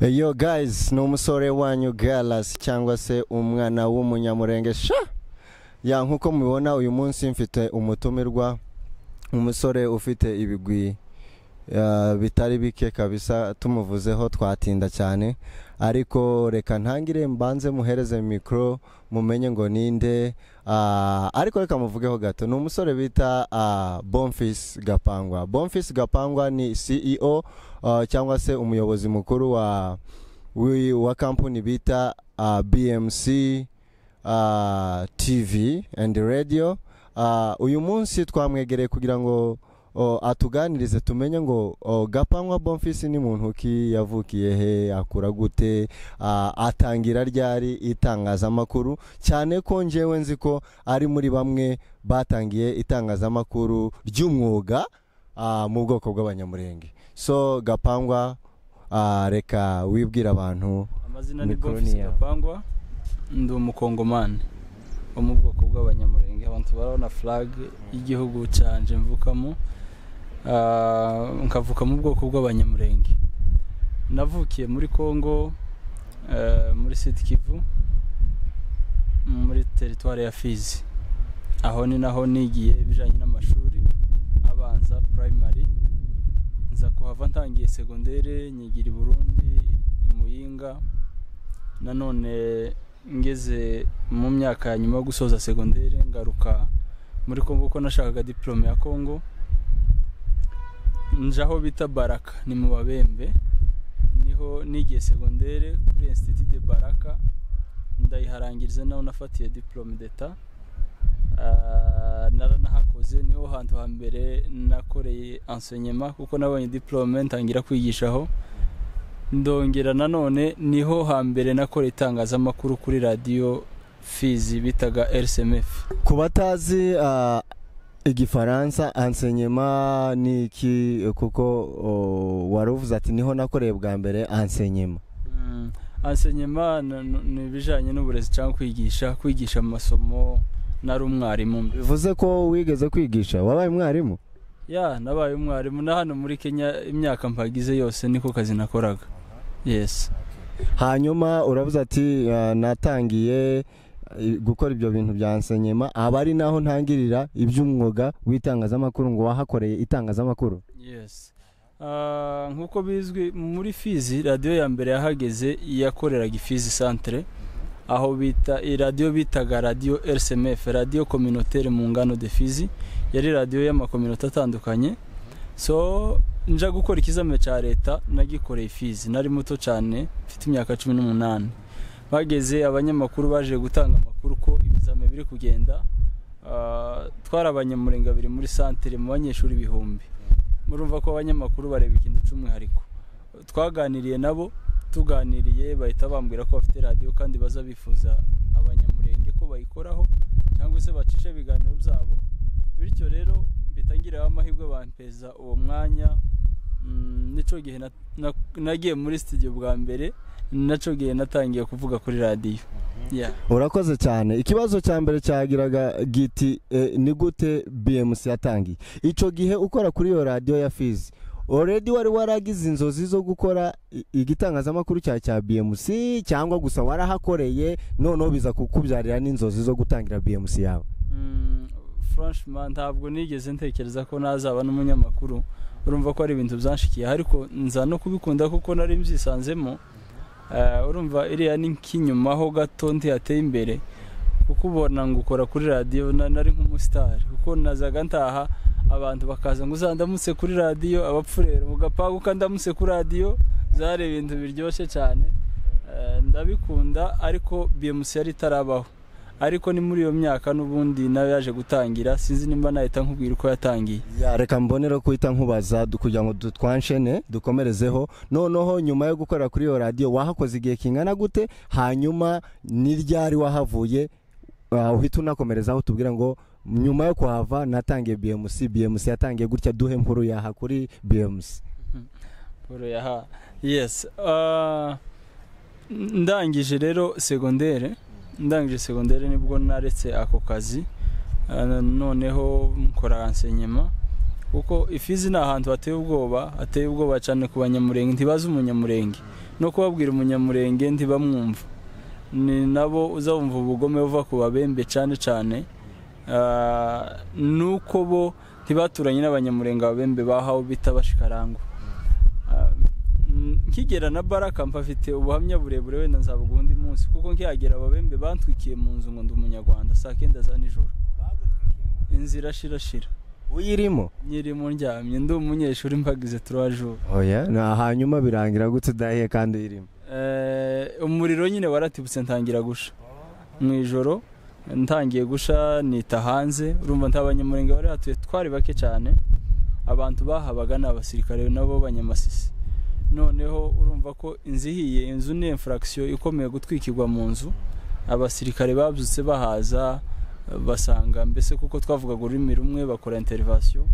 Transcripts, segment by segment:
yo guys ni umusore wanyu galasi cyangwa se umwana w'umunyamurenge sha ya nk'uko mubibona uyu munsi mfite umutumirwa umusore ufite ibigwi eh, bitari bike kabisa tumuvuzeho twatinda cyane ariko reka ntangire mbanze muhereze mikoro mumenye ngo ninde ah, ariko reka muvugeho gato ni umusore bita ah, bonfis gapangwa bonfis gapangwa ni ceo ah, cyangwa se umuyobozi mukuru wa wi- wa kampani bita ah, bmc ah, tv and radio Ah, uyu munsi twamwegereye kugira ngo o, atuganirize tumenye ngo o, gapanywa bonfisi ni muntu ki yavukiye he akura gute ah, atangira ryari itangazamakuru cyane ko njyewe nzi ko ari muri bamwe batangiye itangazamakuru ry'umwuga ah, mu bwoko bw'abanyamurenge so gapangwa ah, reka wibwire abantu amazina ni Mikoro ni bonfisi yawe. gapangwa ndi umukongomani wo mu bwoko bw'abanyamurenge abantu barabona flag y'igihugu cyanje mvukamo Ah, nkavuka mu bwoko bw'abanyamurenge navukiye muri congo eh, muri sud kivu muri teritwari ya fizi aho ni naho nigiye ibijyanye n'amashuri abanza primary nza kuhava ntangiye segondere nyigira i burundi i muyinga nanone ngeze mu myaka ya nyuma yo gusoza segondere ngaruka muri congo kuko nashakaga diplome ya congo nje aho bita baraka ni mu babembe niho nigiye segondere kuri institut de baraka ndayiharangiriza naho nafatiye diplome d'etat Ah, naranahakoze niho hantu hambere nakoreye enseignement kuko nabonye diplome ntangira kwigishaho ndongera nanone niho hambere nakoreye itangazamakuru kuri radiyo fizi bitaga rcmf ku batazi ah, igifaransa ansenyema ni iki kuko oh, wari uvuze ati niho nakoreye bwa mbere ansenyema Mm, enseignement ni- ni ni ibijyanye n'uburezi cyangwa kwigisha kwigisha amasomo nari umwarimu mbe. bivuze ko wigeze kwigisha wabaye mwarimu ya nabaye umwarimu na hano muri kenya imyaka mpagize yose niko kazi nakoraga yes hanyuma uravuze ati ah, natangiye eh, gukora ibyo bintu bya ansenyema aba ari naho ntangirira iby'umwuga w'itangazamakuru ngo wahakoreye itangazamakuru yes Ah, nk'uko bizwi muri fizi radiyo ya mbere yahageze yakoreraga ifizi santire aho bita iyi radiyo bitaga radiyo rcmf radiyo kominotere mu ngano de fizi yari radiyo y'amakominote atandukanye so nja gukora ikizamini cya leta nagikoreye fizi nari muto cyane mfite imyaka cumi n'umunani bageze abanyamakuru baje gutanga amakuru ko ibizamini biri kugenda Ah, twari abanyamurenga babiri muri santire mu banyeshuri ibihumbi murumva ko abanyamakuru bareba ikintu cy'umwihariko twaganiriye nabo tuganiriye bahita bambwira ko bafite radiyo kandi baza bifuza abanyamurenge ko bayikoraho cyangwa se bacisha ibiganiro byabo bityo rero mpita ngiraho amahirwe bampeza uwo mwanya Mm, nico gihe na- na- nagiye muri studio bwa mbere naco gihe natangiye kuvuga kuri radiyo yeah. urakoze cyane ikibazo cya mbere cyagiraga giti eh, ni gute bmc yatangiye icyo gihe ukora kuri iyo radiyo ya fizi oredi wari waragize inzozi zo gukora i- igitangazamakuru cya cya bmc cyangwa gusa warahakoreye noneho biza kukubyarira n'inzozi zo gutangira bmc yawe Mm, franchement ntabwo nigeze ntekereza ko nazaba n'umunyamakuru urumva ko ari ibintu byanshikiyeho ariko nza no kubikunda kuko nari mbyisanzemo Eh, urumva iriya ni nk'inyuma ho gato ntihateye imbere kuko ubona ngo ukora kuri radiyo na- nari nk'umusitari kuko nazaga ntaha abantu bakaza ngo uzandamutse kuri radiyo abapfurera mu gapangu kandamutse kuri radiyo zari ibintu biryoshye cyane Eh, ndabikunda ariko bmc yari itarabaho ariko ni muri iyo myaka n'ubundi nawe yaje gutangira sinzi nimba nahita nkubwira uko yatangiye Ya, reka mbonere kuhita nkubaza du- kugira ngo du- twanshene dukomerezeho noneho nyuma yo gukorera kuri iyo radiyo wahakoze igihe kingana gute hanyuma ni ryari wahavuye ah, uhita unakomerezaho tubwire ngo nyuma yo kuhava natangiye bmc bmc yatangiye gutya duhe nkuru yaha kuri bmc Paul yaha yes Ah, ndangije rero segondere ndangije segondere nibwo naretse ako kazi Ah, noneho nkora ansenyema kuko ifizi ni ahantu hateye ubwoba hateye ubwoba cyane ku banyamurenge ntibazi umunyamurenge no kubabwira umunyamurenge ntibamwumva ni nabo uzabumva ubugome buva ku babembe cyane cyane nuko bo ntibaturanye n'abanyamurenge ababembe bahawe bita bashikarangwa nkigera na baraka mpafite ubuhamya burebure wenda nzabuga undi munsi kuko nkihagera ababembe bantwikiye mu nzu ngo ndi umunyarwanda saa kenda za nijoro inzira shirashira uyirimo nyirimo ndyamye ndi umunyeshuri mpagize turajuru oya hanyuma birangira gutse udahiye kandi uyirimo umuriro nyine waratibutse ntangira gusha mu ijoro ntangiye gusha nita hanze urumva nta banyamurenge bari hatuye twari bake cyane abantu bahabaga ni abasirikare nabo banyamasisi noneho urumva ko inzu ihiye inzu ni infuragisiyo ikomeye gutwikirwa mu nzu abasirikare babyutse bahaza basanga mbese kuko twavugaga ururimi rumwe bakora interivasiyo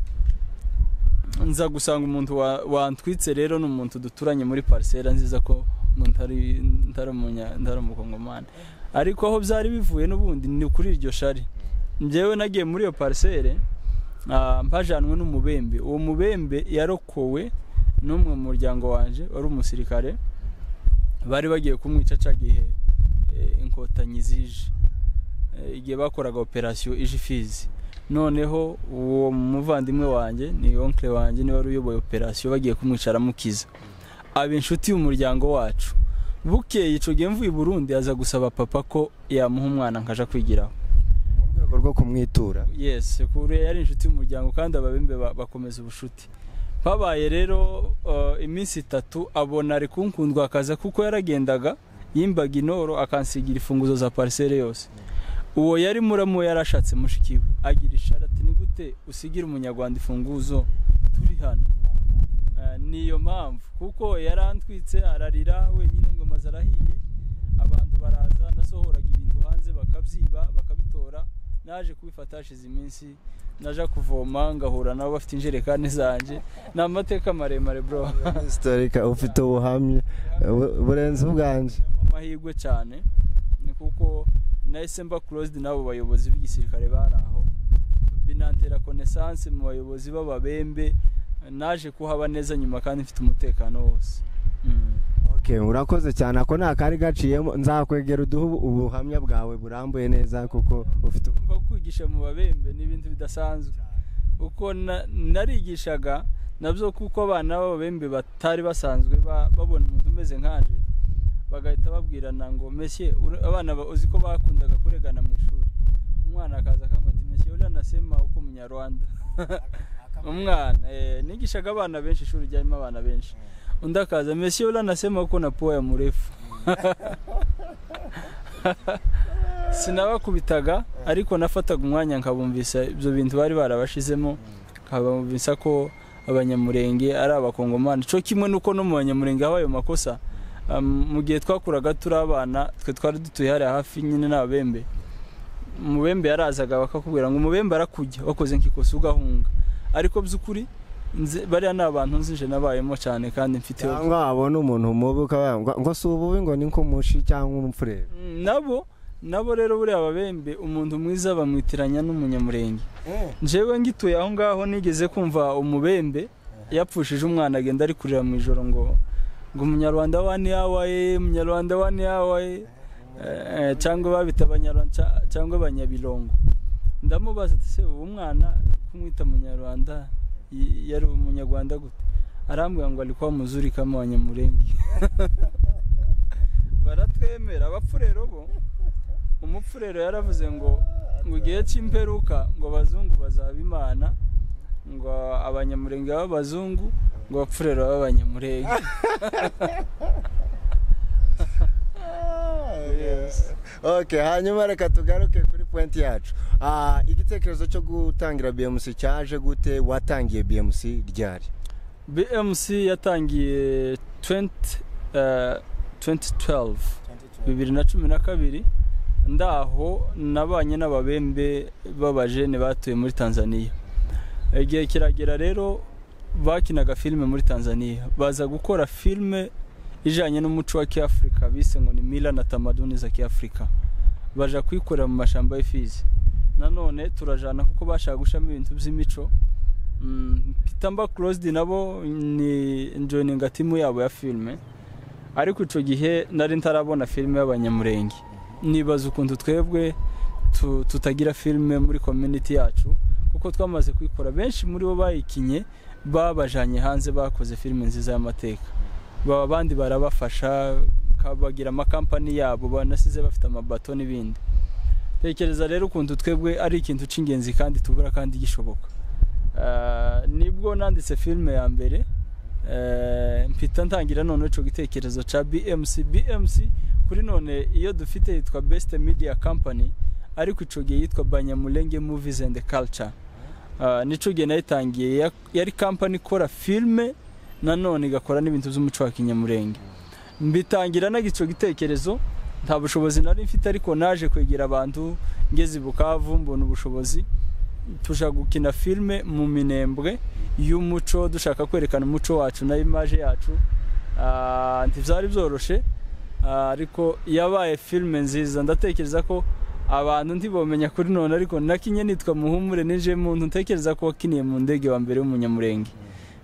nza gusanga umuntu wantwitse rero ni umuntu duturanye muri parisera nziza ko ntari umukongomani ariko aho byari bivuye n'ubundi ni kuri iryo shari njyewe nagiye muri iyo parisere mpajanwe n'umubembe uwo mubembe yarokowe n'umwe mu muryango wanjye wari umusirikare bari bagiye kumwica aca igihe inkotanyi zije igihe bakoraga operasiyo ije ifizi noneho uwo muvandimwe wanjye ni onkle wanjye niwe wari uyoboye operasiyo bagiye kumwicara mukiza aba inshuti y'umuryango wacu bukeye icyo gihe mvuye i burundi aza gusaba papa ko yamuha umwana nkajya kwigiraho mu rwego rwo kumwitura yesi kure yari inshuti y'umuryango kandi ababembe bakomeza ubushuti babaye rero iminsi itatu abona ari kunkundwa akaza kuko yaragendaga yimbaga inoro akansigira imfunguzo za parisere yose uwo yari muramo yarashatse mushikiwe agira isharati ni gute usigira umunyarwanda imfunguzo turi hano niyo mpamvu kuko yarantwitse ararira wenyine ngo amazu arahiye abantu baraza nasohoraga ibintu hanze bakabyiba bakabitora naje kubifata hashize iminsi naje kuvoma ngahura nabo bafite injerekani zanjye ni amateka maremare bro sitorika ufite ubuhamya burenze ubwanje amahirwe cyane ni kuko nahise mba kurozidi n'abo bayobozi b'igisirikare bari aho binantera konesansi mu bayobozi b'ababembe naje kuhaba neza nyuma kandi mfite umutekano wose urakoze cyane ako nta kari gaciyemo nzakwegera uduhe ubuhamya bwawe burambuye neza kuko ufite ubu kwigisha mu babembe ni ibintu bidasanzwe kuko narigishaga nabyo kuko abana b'ababembe batari basanzwe babona umuntu umeze nkanje bagahita babwirana ngo meshye abana uzi ko bakundaga kuregana mu ishuri umwana akaza akamata meshye uranasema uko umunyarwanda umwana nigishaga abana benshi ishuri ryarimo abana benshi undi akaza mesiyo uranasema uko na puwa ya murefu sinabakubitaga ariko nafataga umwanya nkabumvisa ibyo bintu bari barabashizemo nkabumvisa ko abanyamurenge ari abakongomani cyo kimwe n'uko no mu banyamurenge haba ayo makosa mu gihe twakuraga turi abana twe twari dutuye hariya hafi nyine n'ababembe umubembe yarazaga bakakubwira ngo umubembe arakujya wakoze nk'ikosa ugahunga ariko by'ukuri bariya ni abantu nzinje nabayemo cyane kandi mfite cyangwa wabona umuntu mubi ukaba ngo si ububi ngo ni nk'umushi cyangwa umupfurere nabo nabo rero buriya ababembe umuntu mwiza bamwitiranya n'umunyamurenge njyewe ngituye aho ngaho nigeze kumva umubembe yapfushije umwana agenda ari kurira mu ijoro ngo ngo umunyarwanda wani yawaye umunyarwanda wani yawaye cyangwa babita abanyarwanda cyangwa abanyabirongo ndamubaza ati se uwo mwana kumwita umunyarwanda yari umunyarwanda gute arambwira ngo ari kwa muzuri kama wa nyamurenge baratwemera abapfurero bo umupfurero yaravuze ngo ngo igihe cy'imperuka ngo abazungu bazaba imana ngo abanyamurenge b'abazungu ngo abapfurero b'abanyamurenge ok hanyuma reka tugaruke kuri pointi yacu igitekerezo cyo gutangira bmc cyaje gute watangiye bmc ryari bmc yatangiye 2012 bibiri na cumi na kabiri ndaho nabanye n'ababembe b'abajene batuye muri tanzania igihe kiragera rero bakinaga filime muri tanzania baza gukora filime ijyanye n'umuco wa kiafurika bise ngo ni mila na tamaduni za kiafurika baja kuyikorera mu mashyamba y'ifizi nanone turajana kuko bashaka gushamo ibintu by'imico peter mba kurosidi nabo ni joyininga timu yabo ya filime ariko icyo gihe nari ntarabona filime y'abanyamurenge nibaza ukuntu twebwe tu- tutagira filime muri community yacu kuko twamaze kuyikora benshi muri bo bayikinye babajanye hanze bakoze filime nziza y'amateka baba abandi barabafasha ka- bagira amakampani yabo banasize bafite amabato n'ibindi tekereza rero ukuntu twebwe ari ikintu cy'ingenzi kandi tubura kandi gishoboka Ah, nibwo nanditse filime ya mbere Eh, mpita ntangira noneho icyo gitekerezo cya BMC BMC kuri none iyo dufite yitwa Best Media Company ariko icyo gihe yitwa Banyamulenge Movies and Culture Ah, nicyo gihe nayitangiye ya- yari company ikora filime nanone igakora n'ibintu by'umuco wa kinyamurenge mbitangira naga icyo gitekerezo nta bushobozi nari mfite ariko naje kwegera abantu ngeze i Bukavu mbona ubushobozi tuja gukina filime mu minembwe y'umuco dushaka kwerekana umuco wacu na imaje yacu Ah, ntibyari byoroshe Ah, ariko yabaye filime nziza ndatekereza ko abantu ntibomenya kuri none ariko nakinye nitwa muhumure nije muntu ntekereza ko wakiniye mu ndege wa mbere w'umunyamurenge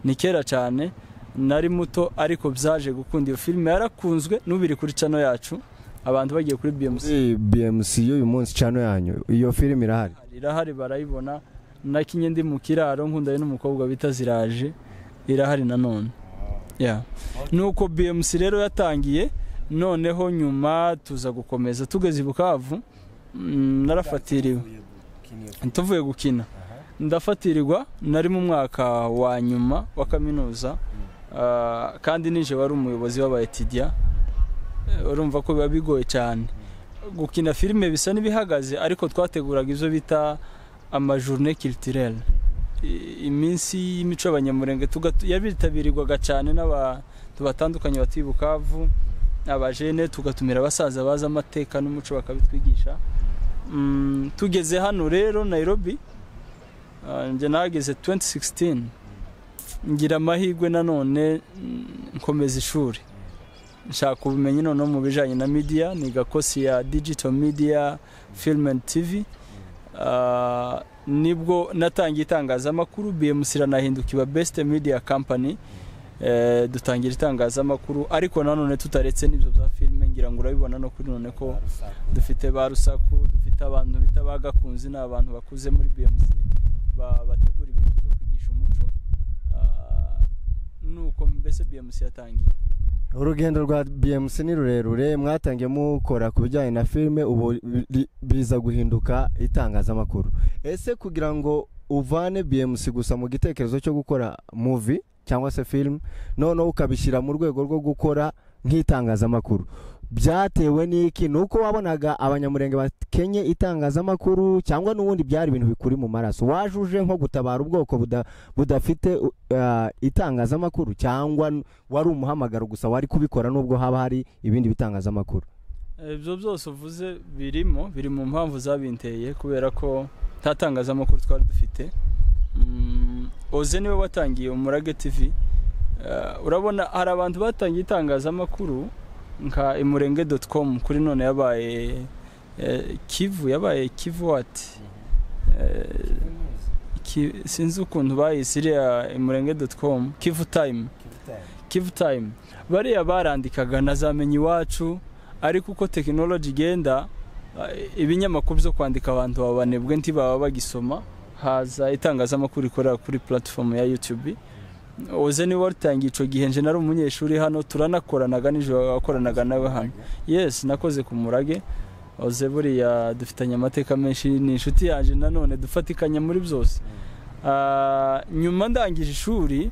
ni kera cyane nari muto ariko byaje gukunda iyo filime yarakunzwe n'ubiri kuri cano yacu abantu bagiye kuri BMC Muri bmc y'uyu munsi cano yanyu iyo filime irahari irahari barayibona nakinye ndi mu kiraro nkunda n'umukobwa bita ziraje irahari nanone yeah. nuko bmc rero yatangiye noneho nyuma tuza gukomeza tugeze i bukavu mm, narafatiriwe tuvuye gukina ndafatirirwa nari mu mwaka wa nyuma wa kaminuza Ah, kandi nije wari umuyobozi w'abayetidiya urumva ko biba bigoye cyane gukina filime bisa n'ibihagaze ariko twateguraga ibyo bita amajourne culturelle I- iminsi y'imico y'abanyamurenge tuga- yabitabirirwaga cyane n'abantu batandukanye batuye i bukavu abajene tugatumira abasaza bazi amateka n'umuco bakabitwigisha Mm, tugeze hano rero nairobi ah, njye nahageze 2016 ngira amahirwe nanone mm, nkomeza ishuri nshaka ubumenyi noneho mu bijyanye na media niga kosi ya digital media film and tv Ah, nibwo natangiye itangazamakuru bmc iranahinduka iba best media company Eh, dutangira itangazamakuru ariko nanone tutaretse n'ibyo bya filime ngira ngo urabibona no kuri none ko dufite ba rusaku dufite abantu bita ba gakunzi ni abantu bakuze muri bmc ba- bategura ibintu byo kwigisha umuco Ah, nuko mbese bmc yatangiye urugendo rwa bmc ni rurerure mwatangiye mukora ku bijyanye na filime ubu bi- biza guhinduka itangazamakuru ese kugira ngo uvane bmc gusa mu gitekerezo cyo gukora muvi cyangwa se film noneho ukabishyira mu rwego rwo gukora nk'itangazamakuru byatewe n'iki ni uko wabonaga abanyamurenge bakenye itangazamakuru cyangwa n'ubundi byari ibintu bikuri mu maraso waje uje nko gutabara ubwoko buda- budafite uh, itangazamakuru cyangwa wari umuhamagaro gusa wari kubikora nubwo haba hari ibindi bitangazamakuru ibyo byose uvuze birimo biri mu mpamvu zabinteye kubera ko nta tangazamakuru twari dufite Mm, oze niwe watangiye umurage tv Eh, urabona hari abantu batangiye itangazamakuru nka imurenge doti komu kuri none yabaye eh, kivu yabaye kivu wati Eh, ki- sinzi ukuntu bayise iriya imurenge doti komu kivu tayimu kivu tayimu bariya barandikaga na za menyi iwacu ariko uko tekinoloji igenda eh, ibinyamakuru byo kwandika abantu babanebwe ntibaba bagisoma haza itangazamakuru ikorera kuri platifomu ya YouTube oze niwe watangiye icyo gihe nje nari umunyeshuri hano turanakoranaga nijoro wakoranaga nawe hano yes nakoze ku murage oze buriya dufitanye amateka menshi ni inshuti yanjye nanone dufatikanya muri byose Ah, nyuma ndangije ishuri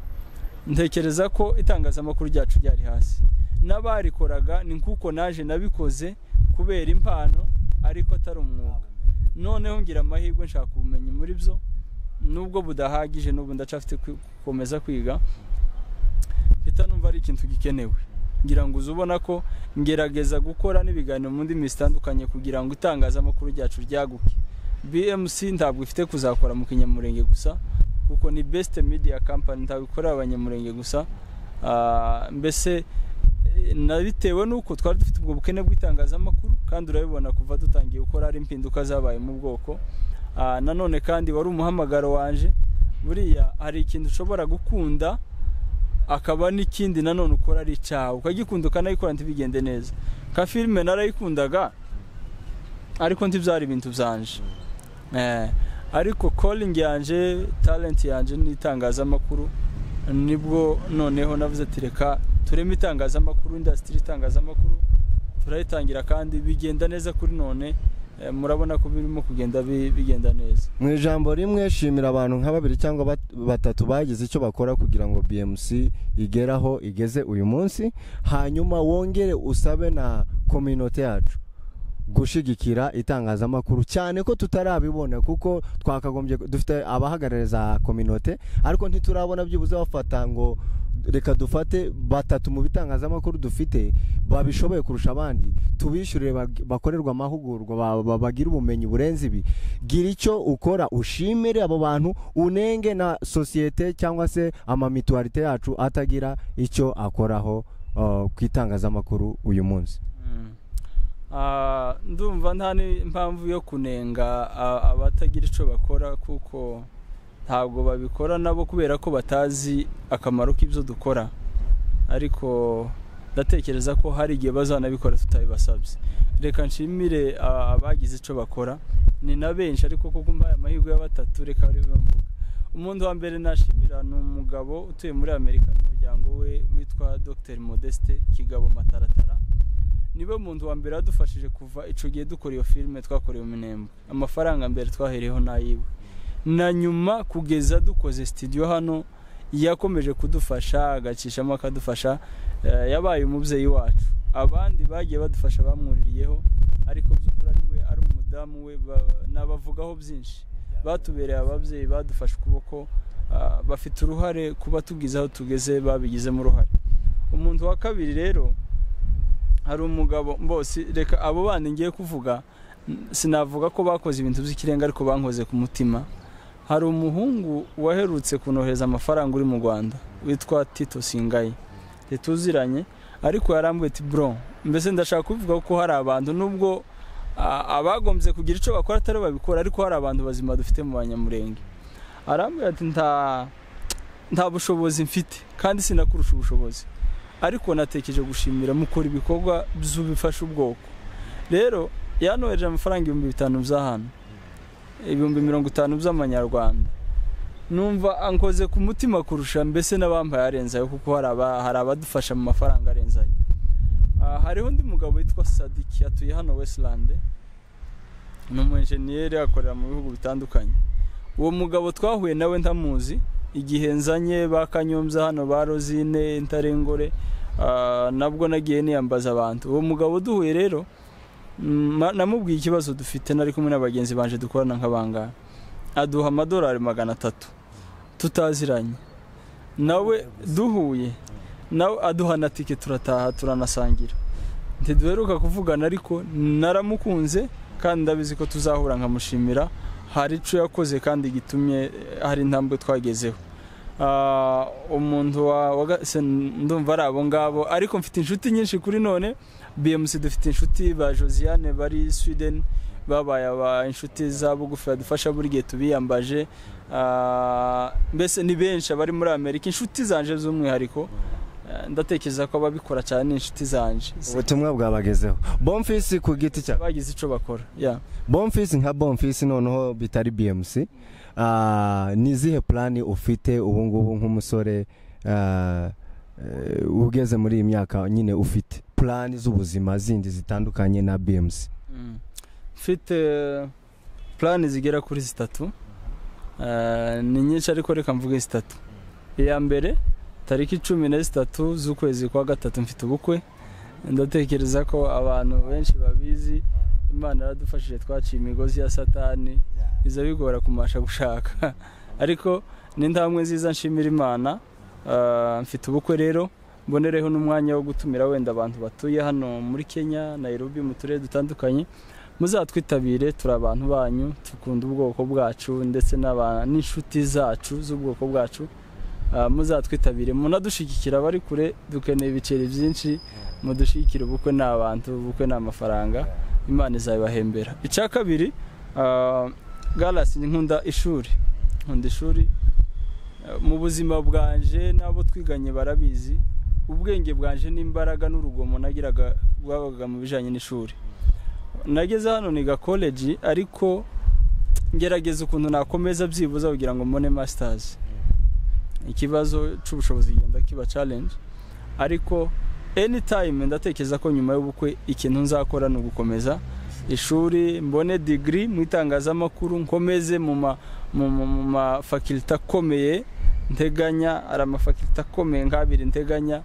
ntekereza ko itangazamakuru ryacu ryari hasi n'abarikoraga ni nk'uko naje nabikoze kubera impano ariko atari umwuga noneho ngira amahirwe nshaka ubumenyi muri byo nubwo budahagije n'ubu ndacafite gukomeza kwiga mpita numva ari ikintu gikenewe ngira ngo uze ubona ko ngerageza gukora n'ibiganiro mu ndimi zitandukanye kugira ngo itangazamakuru ryacu ryaguke bmc ntabwo ifite kuzakora mu kinyamurenge gusa kuko ni best media company ntabwo ikorera abanyamurenge gusa Ah, mbese eh, nabitewe n'uko twari dufite ubwo bukene bw'itangazamakuru kandi urabibona kuva dutangiye gukora hari impinduka zabaye mu bwoko Ah, nanone kandi wari umuhamagaro wanje buriya hari ikintu ushobora gukunda akaba n'ikindi nanone ukora ari icyawe ukagikunda ukanayikora ntibigende neza nka filime narayikundaga ariko ntibyari ibintu byanje ariko koringi yanje talenti yanje n'itangazamakuru nibwo noneho navuze ati reka tureme itangazamakuru indasitiri itangazamakuru turayitangira kandi bigenda neza kuri none murabona ko birimo kugenda bigenda neza mu ijambo rimwe shimira abantu nka babiri cyangwa batatu bagize icyo bakora kugira ngo bmc igere aho igeze uyu munsi hanyuma wongere usabe na kominote yacu gushyigikira itangazamakuru cyane ko tutarabibona kuko twakagombye dufite abahagarariza kominote ariko ntiturabona byibuze bafata ngo reka dufate batatu mu bitangazamakuru dufite babishoboye kurusha abandi tubishyurire bakorerwa amahugurwa bagira ubumenyi burenze ibi gira icyo ukora ushimire abo bantu unenge na sosiyete cyangwa se amamituwarite yacu atagira icyo akoraho ku itangazamakuru uyu munsi ndumva nta n'impamvu yo kunenga abatagira icyo bakora kuko ntabwo babikora nabo kubera ko batazi akamaro k'ibyo dukora ariko ndatekereza ko hari igihe bazanabikora tutabibasabye reka nshimire abagize icyo bakora ni na benshi ariko kuko mbaye amahirwe ya batatu reka bari mvuga umuntu wa mbere nashimira ni umugabo utuye muri amerika n'umuryango we witwa dr modeste kigabo mataratara niwe muntu wa mbere wadufashije kuva icyo gihe dukora iyo filime twakorewe iminembwe amafaranga mbere twahereyeho n'ayiwe na nyuma kugeza dukoze sitidiyo hano yakomeje kudufasha agacishamo akadufasha yabaye umubyeyi wacu abandi bagiye badufasha bamwuririyeho ariko by'ukuri ari we ari umudamu we nabavugaho byinshi batubereye ababyeyi badufashe ukuboko bafite uruhare kuba tubwiza aho tugeze babigizemo uruhare umuntu wa kabiri rero hari umugabo mbose reka abo bandi ngiye kuvuga sinavuga ko bakoze ibintu by'ikirenga ariko bankoze ku mutima hari umuhungu waherutse kunohereza amafaranga uri mu rwanda witwa tito singayi ntituziranye ariko yarambuye ati bro mbese ndashaka kuvuga ko hari abantu nubwo abagombye kugira icyo bakora atari babikora ariko hari abantu bazima dufite mu banyamurenge arambuye ati nta bushobozi mfite kandi sinakurusha ubushobozi ariko natekereje gushimira mukora ibikorwa by'ubifasha ubwoko rero yanohereje amafaranga ibihumbi bitanu by'ahantu ibihumbi mirongo itanu by'amanyarwanda numva ankoze ku mutima kurusha mbese n'abambaye arenzayo kuko hari abadufasha mu mafaranga arenzayo hariho undi mugabo witwa sadiki atuye hano wesirande ni umu enjeniyeri akorera mu bihugu bitandukanye uwo mugabo twahuye nawe ntamuzi igihe nzanye ba kanyombya hano ba rozine intarengore nabwo nagiye niyambaza abantu uwo mugabo duhuye rero namubwiye ikibazo dufite nari kumwe na bagenzi banje dukorana nk'abangana aduha amadolari magana atatu tutaziranye nawe duhuye nawe aduha na tike turataha turanasangira ntiduheruka kuvugana ariko naramukunze kandi ndabizi ko tuzahura nkamushimira hari icyo yakoze kandi gitumye hari intambwe twagezeho umuntu ndumva ari abo ngabo ariko mfite inshuti nyinshi kuri none bmc dufite inshuti ba josiane bari sweden babaye aba inshuti za bugufi badufasha buri gihe tubiyambaje mbese ni benshi abari muri amerika inshuti zanje z'umwihariko ndatekereza ko ababikora cyane ni inshuti zanje ubutumwa bwabagezeho bomfisi ku giti cyawe bagize icyo bakora bomfisi nka bomfisi noneho bitari bmc ni izihe purani ufite ubu ngubu nk'umusore ugeze muri iyi myaka nyine ufite purani z'ubuzima zindi zitandukanye na bmc mfite purani zigera kuri zitatu ni nyinshi ariko reka mvuge zitatu iya mbere tariki cumi na zitatu z'ukwezi kwa gatatu mfite ubukwe ndatekereza ko abantu benshi babizi imana yaradufashije twaciye imigozi ya satani biza bigora kumasha gushaka ariko n'intambwe nziza nshimira imana mfite ubukwe rero mbonereho n'umwanya wo gutumira wenda abantu batuye hano muri kenya nayirobi mu turere dutandukanye muzatwitabire turi abantu banyu dukunda ubwoko bwacu ndetse n'inshuti zacu z'ubwoko bwacu muzatwitabire munadushyigikira abari kure dukeneye ibiceri byinshi mudushyigikire ubukwe ni abantu ubukwe ni amafaranga imana izabibahembera icya kabiri garasi nkunda ishuri nkunda ishuri mu buzima bwanje n'abo twiganye barabizi ubwenge bwanje n'imbaraga n'urugomo nagiraga rwabaga mu bijyanye n'ishuri nageze hano niga koleji ariko ngerageza ukuntu nakomeza byibuza kugira ngo mbone masitazi ikibazo cy'ubushobozi genda kiba challenge ariko anytime ndatekereza ko nyuma y'ubukwe ikintu nzakora ni ugukomeza ishuri mbone digiri mu itangazamakuru nkomeze mu mafakilite akomeye nteganya ari amafakilite akomeye nk'abiri nteganya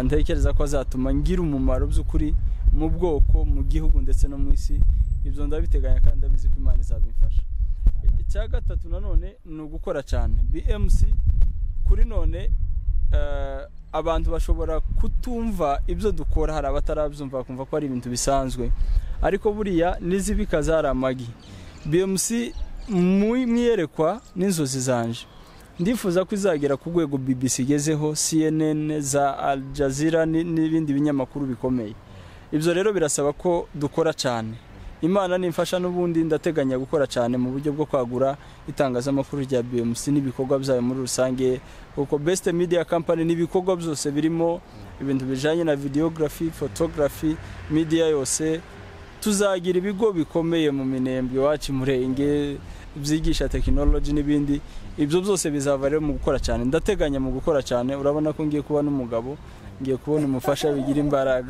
ntekereza ko azatuma ngira umumaro by'ukuri mu bwoko mu gihugu ndetse no mu isi ibyo ndabiteganya kandi ndabizi ko imana izabimfasha icya gatatu nanone ni ugukora cyane bmc kuri none abantu bashobora kutumva ibyo dukora hari abatarabyumva bakumva ko ari ibintu bisanzwe ariko buriya n'izibikaza hari amagi bimusi mwiyerekwa n'inzozi zanje ndifuza ko izagera ku rwego BBC igezeho CNN za Al Jazeera n'ibindi binyamakuru bikomeye ibyo rero birasaba ko dukora cyane imana nimfasha n'ubundi ndateganya gukora cyane mu buryo bwo kwagura itangazamakuru rya BMC n'ibikorwa byayo muri rusange kuko Best Media Company n'ibikorwa byose birimo ibintu bijanye na videography, photography, media yose tuzagira ibigo bikomeye mu minembwe iwacu murenge byigisha tekinoloji n'ibindi ibyo byose bizava rero mu gukora cyane ndateganya mu gukora cyane urabona ko ngiye kubona umugabo ngiye kubona umufasha bigira imbaraga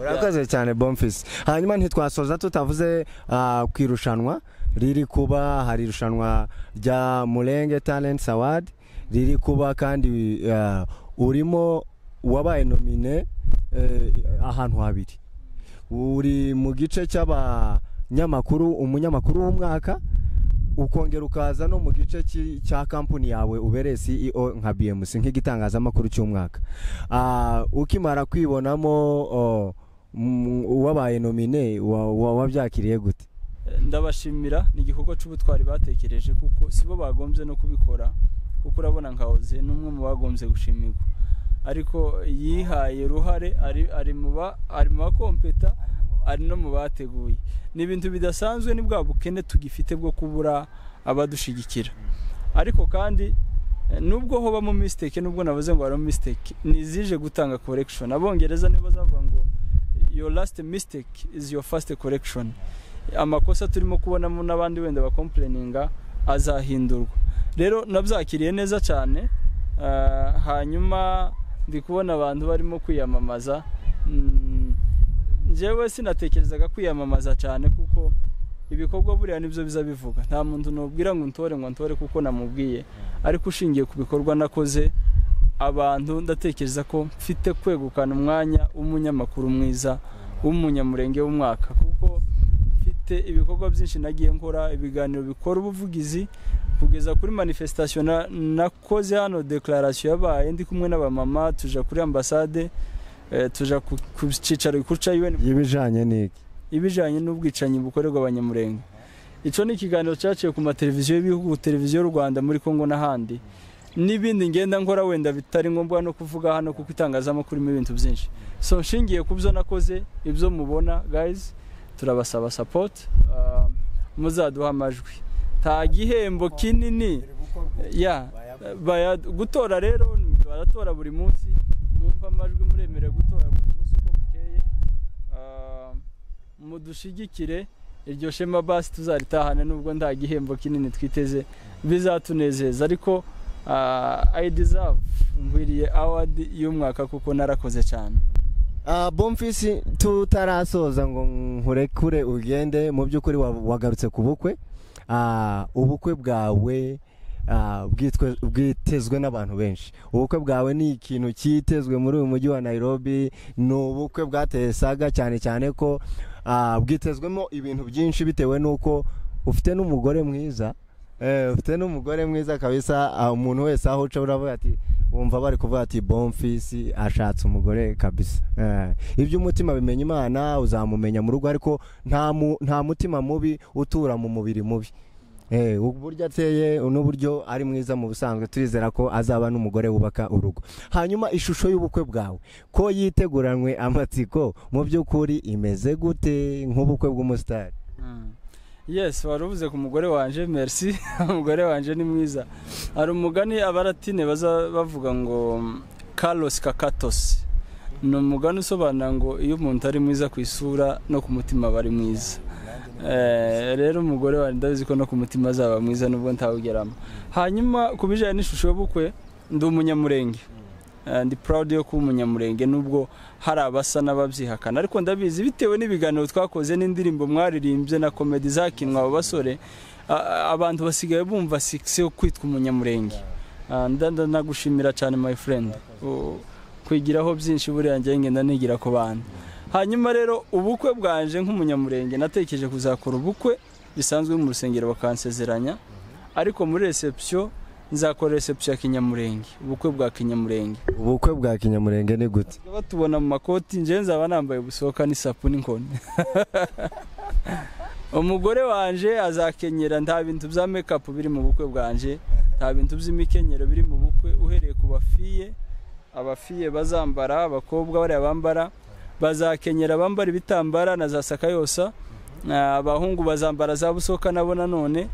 urakoze cyane bomfisi hanyuma ntitwasoza tutavuze ku irushanwa riri kuba hari irushanwa rya murenge talenti awadi riri kuba kandi urimo wabaye nomine ahantu habiri uri mu gice cy'abanyamakuru umunyamakuru w'umwaka ukongera ukaza no mu gice cya kampani yawe ubereye CEO nka BMC nk'igitangazamakuru cy'umwaka ukimara kwibonamo uwabaye nomine wabyakiriye gute ndabashimira ni igikorwa cy'ubutwari batekereje kuko si bo bagombye no kubikora kuko urabona nka oze ni umwe mu bagombye gushimirwa ariko yihaye uruhare ari mu bakompeta ari no mu bateguye ni ibintu bidasanzwe ni bwa bukene tugifite bwo kubura abadushyigikira ariko kandi nubwo hobamo misiteke nubwo navuze ngo harimo misiteke ni izije gutanga korekishoni abongereza nibo bazavuga ngo your last mistake is your first correction amakosa turimo kubonamo n'abandi wenda bakompureninga azahindurwa rero nabyakiriye neza cyane hanyuma ndi kubona abantu barimo kwiyamamaza njyewe sinatekerezaga kwiyamamaza cyane kuko ibikorwa buriya nibyo biza bivuga nta muntu nubwira ngo ntore ngo ntore kuko namubwiye ariko ushingiye ku bikorwa nakoze abantu ndatekereza ko mfite kwegukana umwanya w'umunyamakuru mwiza w'umunyamurenge w'umwaka kuko mfite ibikorwa byinshi nagiye nkora ibiganiro bikora ubuvugizi kugeza kuri manifestation nakoze hano declaration yabaye ndi kumwe n'abamama tuja kuri ambasade tuja ku cyicaro gikuru cya UN y'ibijanye n'iki ibijanye n'ubwicanyi bukorerwa abanyamurenge ico ni ikiganiro cyaciye ku mateleviziyo y'ibihugu televiziyo y'u Rwanda muri Kongo n'ahandi n'ibindi ngenda nkora wenda bitari ngombwa no kuvuga hano kuko itangazamakuru irimo ibintu byinshi so nshingiye ku byo nakoze ibyo mubona guys turabasaba support uh, muzaduha amajwi nta gihembo kinini ya gutora rero baratora buri munsi mwumva amajwi muremerewe gutora buri munsi uko bukeye mudushigikire iryo shema basi tuzaritahane nubwo nta gihembo kinini twiteze bizatunezeza ariko i deserve ngwiriye award y'umwaka kuko narakoze cyane bomfisi tutarasoza ngo nkurekure ugende mu by'ukuri wagarutse ku bukwe ubukwe bwawe bwitezwe n'abantu benshi ubukwe bwawe ni ikintu cyitezwe muri uyu mujyi wa Nairobi ni ubukwe bwateye saga cyane cyane ko bwitezwemo ibintu byinshi bitewe n'uko ufite n'umugore mwiza ufite n'umugore mwiza kabisa umuntu wese aho uca uravuga ati wumva bari kuvuga ati bomfisi ashatse umugore kabisa ibyo umutima bimenya imana uzamumenya mu rugo ariko nta mutima mubi utura mu mubiri mubi uburyo ateye n'uburyo ari mwiza mu busanzwe turizera ko azaba n'umugore wubaka urugo hanyuma ishusho y'ubukwe bwawe ko yiteguranwe amatsiko mu by'ukuri imeze gute nk'ubukwe bw'umusitari yes wari uvuze ku mugore wanjye merci umugore wanjye ni mwiza hari umugani abaratine baza bavuga ngo karosi kakatosi ni umugani usobanura ngo iyo umuntu ari mwiza ku isura no ku mutima aba ari mwiza Eh, rero umugore wanjye ndabizi ko no ku mutima azaba mwiza nubwo ntawugeramo hanyuma ku bijyanye n'ishusho y'ubukwe ndi umunyamurenge Eh, ndi proud yo kuba umunyamurenge nubwo hari abasa n'ababyihakana ariko ndabizi bitewe n'ibiganiro twakoze n'indirimbo mwaririmbye na komedi zakinwa abo basore a- a- abantu basigaye bumva sikisi yo kwitwa umunyamurenge Ah, nda- nda- ndagushimira cyane my friend U- kwigiraho byinshi buriya njye ngenda nigira ku bantu hanyuma rero ubukwe bwanje nk'umunyamurenge natekereje kuzakora ubukwe bisanzwe mu rusengero bakansezeranya ariko muri reception nzakora reception ya kinyamurenge ubukwe bwa kinyamurenge ubukwe bwa kinyamurenge ni gute batubona mu makoti njyewe nzaba nambaye ubusohoka n'isapu n'inkoni umugore wanje azakenyera nta bintu bya mekapu biri mu bukwe bwanje nta bintu by'imikenyero biri mu bukwe uhereye ku bafiye abafiye bazambara abakobwa bariya bambara bazakenyera bambara ibitambara na za sakayosa Ah, abahungu bazambara za busoka nabo nanone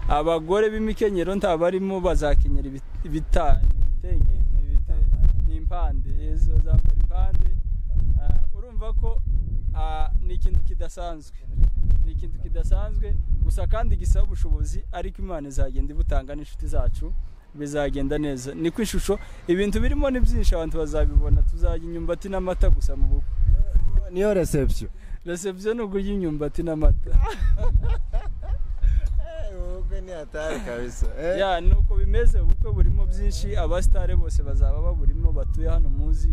abagore b'imikenyero nta barimo bazakenyera ibit- ibita- ibitenge ibite- ni impande izo zambara impande Ah, urumva ko ah, ni ikintu kidasanzwe ni ikintu kidasanzwe gusa kandi gisaba ubushobozi ariko imana izagenda ibutanga n'inshuti zacu bizagenda neza niko ishusho ibintu birimo ni byinshi abantu bazabibona tuzajya imyumbati n'amata gusa mu bukwe niyo reception reception ni ukurya imyumbati n'amata ubukwe ni hatari kabisa ya nuko bimeze ubukwe burimo byinshi abasitare bose bazaba baburimo batuye hano muzi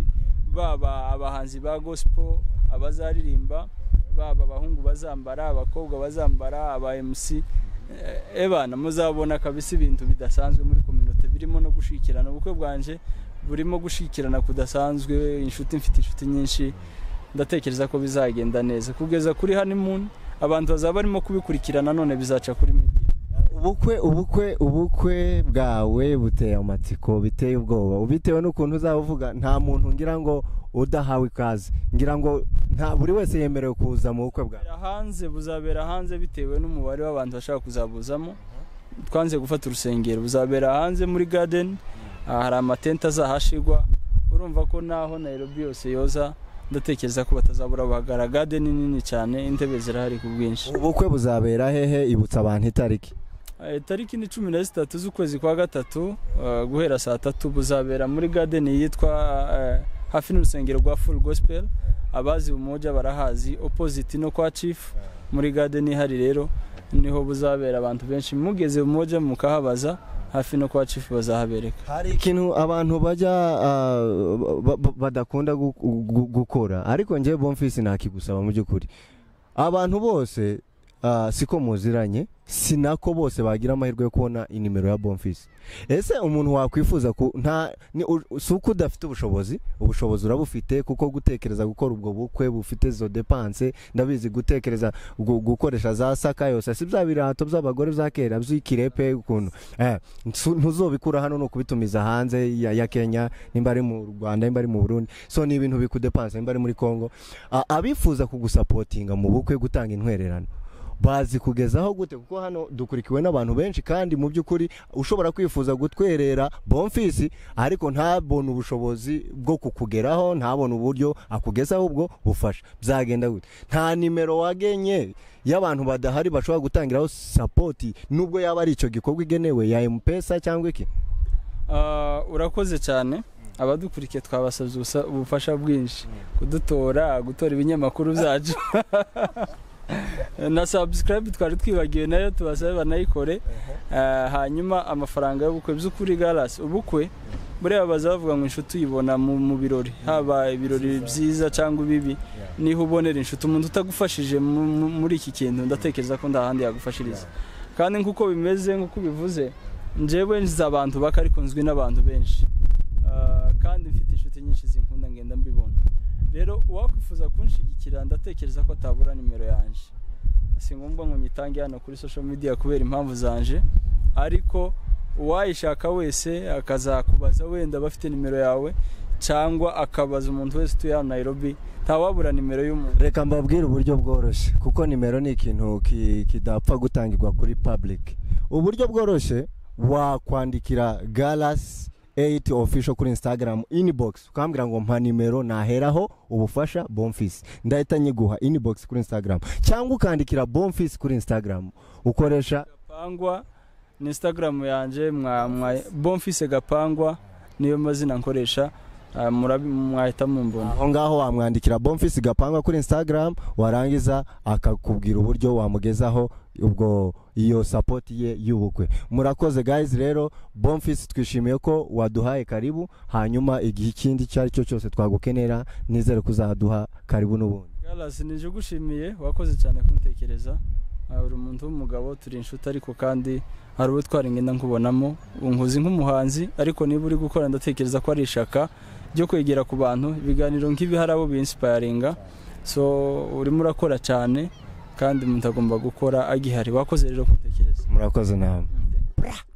baba abahanzi ba gospel abazaririmba baba abahungu bazambara abakobwa bazambara aba MC Eh, ebana muzabona kabisa ibintu bidasanzwe muri community birimo no gushikirana ubukwe bwanje burimo gushikirana kudasanzwe inshuti mfite inshuti nyinshi ndatekereza ko bizagenda neza kugeza kuri honeymoon abantu bazaba barimo kubikurikirana none bizaca kuri media ubukwe ubukwe ubukwe bwawe buteye amatsiko biteye ubwoba bitewe n'ukuntu uzaba uvuga nta muntu ngira ngo udahawe ikaze ngira ngo nta buri wese yemerewe kuza mu bukwe bwawe buzabera hanze buzabera hanze bitewe n'umubare w'abantu bashaka kuzabuzamo twanze gufata urusengero buzabera hanze muri garden aha hari amatente azahashigwa urumva ko naho Nairobi yose yoza ndatekereza ko batazabura bahagarara garden ni nini cyane intebe zirahari ku bwinshi ubukwe buzabera hehe ibutsa abantu itariki Eh, tariki ni cumi na zitatu z'ukwezi kwa gatatu eh, guhera saa tatu buzabera muri garden yitwa eh, hafi n'urusengero rwa full gospel abazi umoja barahazi opposite no kwa chief muri garden ihari rero niho buzabera abantu benshi mugeze umoja mukahabaza hafi no kwa chief bazahabereka hari ikintu abantu bajya ah, ba- ba- badakunda gu- gu- gukora ariko njyewe bomfisi nakigusaba mu by'ukuri abantu bose ah, siko muziranye si nako bose bagira amahirwe yo kubona inimero ya bomfisi ese umuntu wakwifuza ku nta ni u- u- si uko udafite ubushobozi ubushobozi urabufite kuko gutekereza gukora ubwo bukwe bufite zo depanse ndabizi gutekereza gu- gukoresha za saka yose si bya birato by'abagore bya kera by'ikirepe ukuntu eh, nsu- ntuzobikura hano ni ukubitumiza hanze ya, ya kenya nimba ari mu rwanda nimba ari mu burundi so ni ibintu bikudepanse nimba ari muri congo A- abifuza kugusapotinga mu bukwe gutanga intwererano bazi kugezaho gute kuko hano dukurikiwe n'abantu benshi kandi mu by'ukuri ushobora kwifuza gutwerera bonfisi ariko ntabone ubushobozi bwo kukugeraho ntabone uburyo akugezaho ubwo bufasha byagenda gute nta nimero wagenye y'abantu badahari bashobora gutangiraho sapoti nubwo yaba ari icyo gikorwa igenewe ya emupesa cyangwa iki Ah, urakoze cyane abadukurikiye twabasabye ubusa- ubufasha bwinshi kudutora gutora ibinyamakuru byacu na subscribe twari twibagiwe nayo tubasabe banayikore Ah, hanyuma amafaranga y'ubukwe by'ukuri galas ubukwe buriya baza bavuga ngo inshuti uyibona mu mu birori haba ibirori byiza cyangwa ibibi niho ubonera inshuti umuntu utagufashije mu- mu- muri iki kintu ndatekereza ko nta handi yagufashiriza kandi nk'uko bimeze nk'uko ubivuze njyewe nzi abantu bake ariko nzwi n'abantu benshi Ah, kandi mfite inshuti nyinshi zinkunda ngenda mbibona rero uwakwifuza kunshyigikira ndatekereza ko atabura nimero yanjye si ngombwa ngo nyitange hano kuri social media kubera impamvu zanje ariko uwayishaka wese akazakubaza wenda bafite nimero yawe cyangwa akabaza umuntu wese utuye hano Nairobi ntawabura nimero y'umuntu reka mbabwire uburyo bworoshye kuko nimero ni ikintu ki- kidapfa gutangirwa kuri public uburyo bworoshye wakwandikira galas 8 official kuri instagram inbox ukambwira ngo mpa nimero naheraho ubufasha bonfis ndahita nyiguha inbox kuri instagram cyangwa ukandikira bonfis kuri instagram ukoresha gapangwa ni instagram yanjye mwa mwa bonfise gapangwa niyo mazina nkoresha ah, murabi- mwahita mumbona aho ngaho wamwandikira bonfis gapangwa kuri instagram warangiza akakubwira uburyo wamugezaho ubwo iyo sapoti ye y'ubukwe murakoze guys rero bonfis twishimiye ko waduhaye karibu hanyuma igihe ikindi icyo ari cyo cyose twagukenera nizere ko uzaduha karibu n'ubundi Galas nije ugushimiye wakoze cyane kuntekereza Ah, uri umuntu w'umugabo turi inshuti ariko kandi hari uwo twaringenda nkubonamo unkuzi nk'umuhanzi ariko niba uri gukora ndatekereza ko ari ishaka ryo kwegera ku bantu ibiganiro nk'ibi hari abo binsipayaringa so urimo urakora cyane kandi umuntu agomba gukora agihari wakoze rero kuntekereza murakoze namwe Mm. Bra.